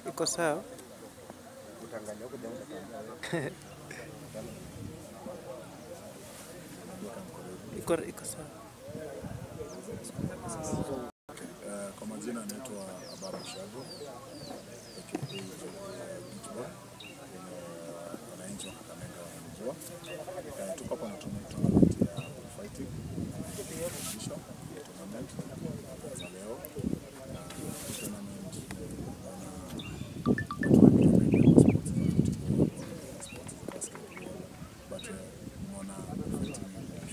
Iko sawa? Utanganya huko jamaa utanganya. Iko iko sawa. Eh, Kwa majina anaitwa Ababu Shago aka Beach Boy, eh, wananchi wa Kakamega wanamjua. Eh, Tuko hapa na tuna- tournament ya fighting kisha tournament za leo na hii tournament naona watu wengi wameingia kwa sports za football, sports za basketball, but eh, nimeona fighting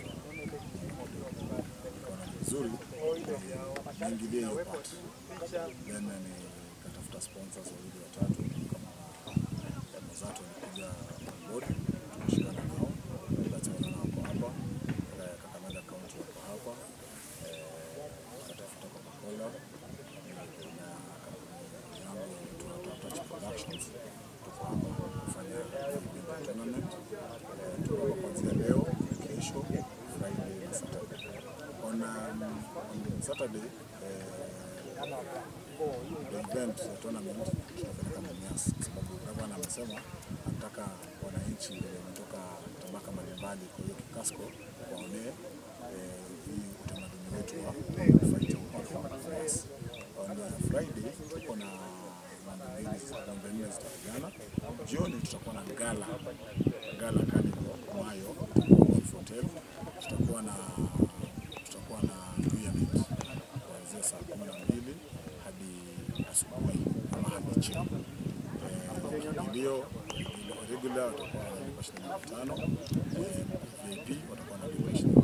ikaona ni vizuri niingilie hiyo part then nikatafuta sponsors wawili watatu kama Mazato walikuja on board tukashikana nao that's why wako hapa Eh, Kakamega County wako hapa Eh, nikatafuta Coca-Cola eh, na kampuni yangu inaitwa Top Touch Productions tuko hapa kufanya hii tournament Eh, tuko hapa kuanzia leo kesho Friday na Saturday on, um, on Saturday eh, the event the tournament tutapeleka Mumias kwa sababu gavana amesema anataka wananchi wenye wametoka tabaka mbalimbali, kwa hiyo kikasko waonee eh, hii utamaduni wetu wa fighting hapa Mumias. On uh, Friday tuko na mambo mbili mambo nne zitapigana. Jioni tutakuwa na gala gala kali Mayo Golf Hotel, tutakuwa na tutakuwa na pyramid kuanzia saa kumi na mbili hadi asubuhi ama hadi chini. Eh, Kiingilio regular watakuwa wanalipa shilingi elfu tano eh, VIP watakuwa wanalipa shilingi